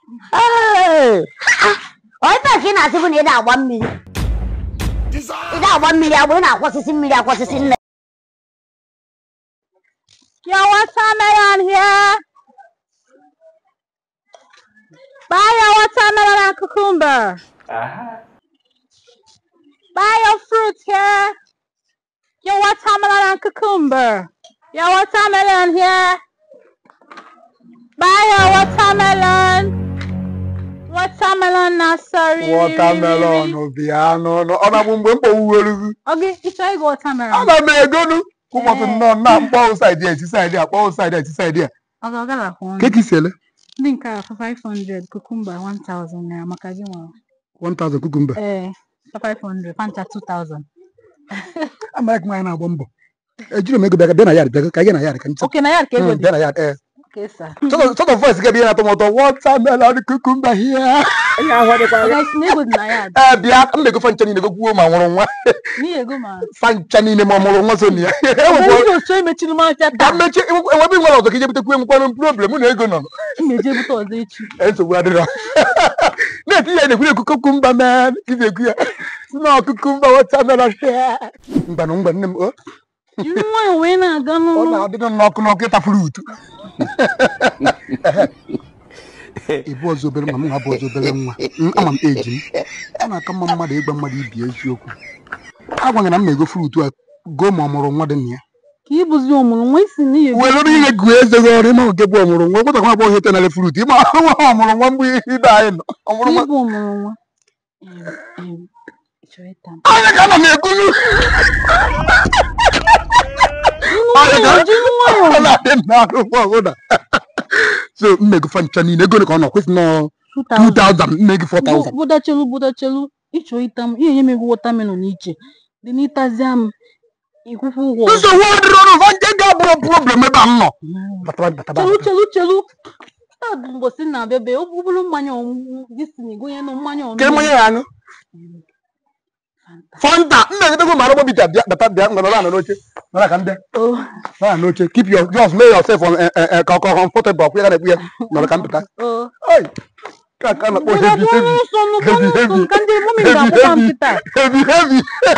onye ka ị na-asị bụ na ị na-agba mmiri ị na-agba mmiri agba ị na-akwọsịsị mmiri akwọsịsị nne Your watermelon here. Buy your watermelon and cucumber. Buy your fruit here. Your watermelon and cucumber. Your watermelon here. Buy your watermelon. Watermelon nursery. wọtamelọn bịa n'ọnụ ọ na-abụ mgbe mkpọwuwerugu Okay, it's all go watermelon. ana m egonu ụmụtụ nnọọ na mkpọ saịdị eti saịdị a kpọọ saịdị eti saịdị a Okay, I got that one. keki sele Ndị nke a for 500, cucumber 1000 naira maka gị nwa. 1000 kukumba Eh, for 500, fanta 2000. amara ka nwaanyị na-agba mbọ ejiri m ego bịa bịa na yard bịa ka anyị na yard ka ncha Okay, na yard ka ego dị. bịa na yard ee Okay, sir. sort of voice ga-ebie na-atọ m ụtọ wọtamelọn kukumba hia Okay, na ego dị na yard. ee bịa m na-ego fancha niile gokwuo ma nwụrụ nwa N'ihi ego ma. fancha niile ma ọ mụrụ nwa so na ya Ebe ndị otu emechiri m afịa ka taa. mmechi enwebe nwere ọzọ ka ije butekwu enwekwanụ problem mụ na ego nọ M na-eje ebute ọzọ echi. nsogbu adịrọ na-eti ya na-ekwu ekwu kukumba man ị na-ekwu ya si na kukumba wọtamelọn mgbanụ mgba nne m o Jiri nwayọọ wee na-aga ọ n'ụlọ. na-adịdị n'ọkụ n'ọkụ ịtafuru utu ịbụ ọzọ obere nwa m nwa bụ ọzọ obere nwa M, ama m eji m ọ na-aka mma mmadụ ịgwa mmadụ ibi eziokwu agwanyere na m na-ego frutu a goo ma ọ mụrụ nwa dị na ya Ka ị bụzi ọmụrụ nwa isi n'ihi ego. were ihe guo eze gị ọrụ ịma nke bụ ọmụrụ nwa gwata nwa agbọghọ tenale frutu ịma nwa ọmụrụ nwa mgbe ibe anyị nọ Ka ọmụrụ ị nwa bụ ọmụrụ nwa. Em, em, ị chọrọ ịta m? anya ka ana m ekunu Anya ka- Jiri nwayọọ. ọ na-adị n'ahụ mgbe ọbụla so mmego fancha niile ego ole ka ọ nọ kwesị nọ 2000. 2000 nne gị 4000 Budachelu budachelu ịchọ ịta m ihe nye m ego watermelon iche dị n'ịtazịa m ịkwụkwọ ụgwọ ọzọ. nsogbu ọdịrị ọrụ ụzọ nke ga-abụrụ problem ebe a m nọ bataba bataba chelu chelu chelu taa bụ mbosi na-abịa be ọ bụrụ mmanya ọṅụṅụ gị si na ịgụnye na mmanya ke ọṅụṅụ mmanya ya aṅụ fanta nna egotegwu mara gbọ bita bịa bata bịa ngwa nọrọ anọ n'oche nọrọ ka m bịa Oh, nọrọ anọ n'oche keep your just make yourself on eh, eh, eh, ka ọkọ comfortable ọkwụ ya ga na-ekwu ya nọrọ ka m pụta oh. Oi, ka ka na-akpọ Bịa heavy bụrụ heavy nsọ nụ, heavy bụrụ nsọ heavy nụ, ka ndị mụmị heavy ga-akwụkwa m heavy kịta heavy heavy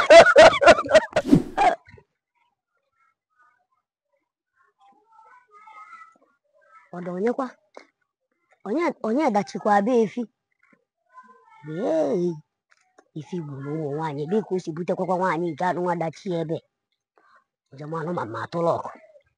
ọdọ onye kwa onye onye dachikwa be efi ee ifi gburu ụmụ nwaanyị ebe ka o si butekwakwa nwaanyị nke anụ nwa dachi ebe njemanụ ma ma atụla ọkụ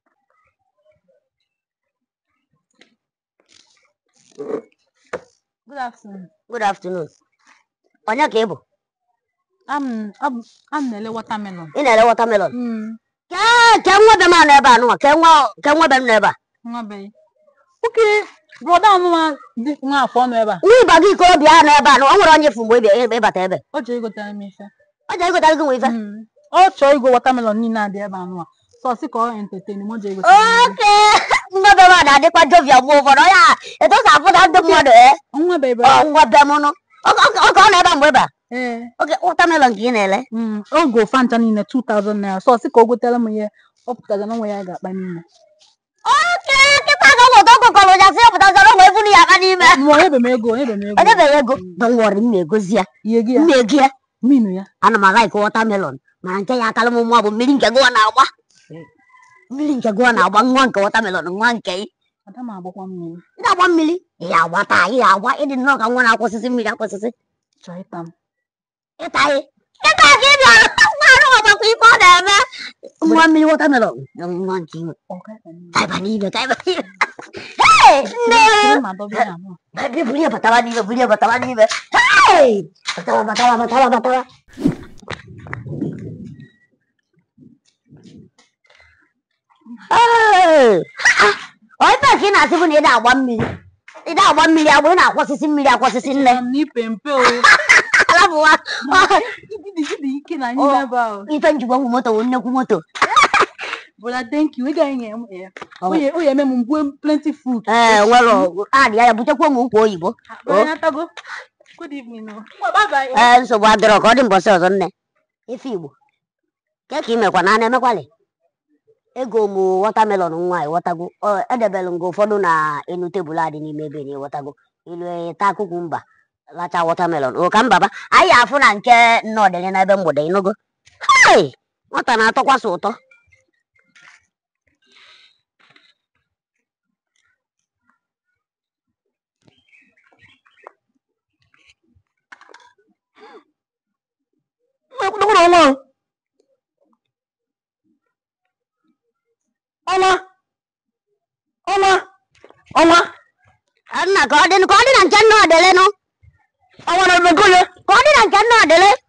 Good afternoon. good afternoon onye ka ị bụ I'm, I'm, I'm na-ele watermelon. ị na-ere wọtamelọn Mm, kee kee nwa be m a nọ ebe a nụwa kee nwa kee nwa be m nọ ebe a nwa be. Okay, brother ọnụma dị nwa afọ nọ ebe a. nwa ịba gị ikorobịa a nọ ebe a nụ o nwere onye fụ mgbe ị bịa- ịbata ebe Ọ chọrọ igotere m ife. ọ jere ịgotara gị nwa ife Mm, Ọ chọrọ igo watermelon niile adị ebe a nụwa. So ọ sị ka ọ entertain m, ọ jọrọ igotere m ife. oke nwa be m a na-adịkwa jovia mgbe ụfọdụ onye a etu o si apụta ndị mmadụ ee Nwa be ebe ọ nwa be m nụ ọ ọ- ọ ka ọ nọ ebe a mgbe ebe a Ee. oke wọtamelọn ka ị na-ele Mm, o go fanta niile 2000 naira so ọ sị ka o gotere m ihe ọ pụtara na onwe ya ga-akpa n'ime oke kịta ka ụmụta ọkụkọrọ ụja si ọpụta zọrọ ụmụ ebu ya aka n'ime ma onye be m ego onye be m ego edebeghị ego dọwọrị m na-egozi ya ihe gị ya m na-ego ya minu ya ana m alaik wọtamelọn mana nke ya akala m mma bụ mmiri nke gụọ na-agba mmiri nke gụọ na-agba nwa nke wọtamelọn nwa nke ị ada m agbakwa mmiri ị na-agba mmiri ị agba taa ị agba ịdị nnọọ ka nwa na-akwụsịsị mmiri akwụsịsị chọọ ịta m ịta ị ịta ka ị bịara nwa anụ ọgbakwa ife ọ na-eme nwa mmiri wọtamelọn nwa nke iwe taiba n'ime taiba n'ime Hey, nne Sịrị ma dọba ya abụọ. Baby, buli ya batawa n'ime, buli ya batawa n'ime. Hey! Batawa, batawa, batawa, batawa. Hey! Onye ka ị na-asị bụ na ị na-agba mmiri. Ị na-agba mmiri agba, ị na-akwọsịsị mmiri akwọsịsị nne. Echara m na ipe mpe o Alabụwa. Ịdị ịdị ike na n'ime ebe ahụ Ife njikwa ngwu moto bụ nnekwu moto. bụla thank you ị gaghị nye m ya o ye o ye eme m mgbe plenty food Ee, nwere ọgụ. A dị ya, butekwa m ukwu oyibo. Onye atago good evening o Ngwa, bye bye o. Ee, nsogbu adịrọ ka ọ dị mbọsị ọzọ nne. Ife Igbo. Ke ka ị mekwa na a na-emekwalị? ego m wọtamelọn nwa ịghọtago Ọ, edebelụ m gị ụfọdụ na enu tebụl a dị n'ime ebe na ịghọtago ilu taa kukumba lacha wọtamelọn o ka mbaba anyị afụ na nke nnọdịrị n'ebe mgbede ịnụgo hei nwata na-atọkwasị ụtọ Ekwudokwara ọnwa ahụ. Ọnwa. Ọnwa. Ọnwa. nna ka ọ dị ka ọ dị na nke nnọdịrị nụ Ọnwa na-ebe nke onye. ka ọ dị na nke nnọdịrị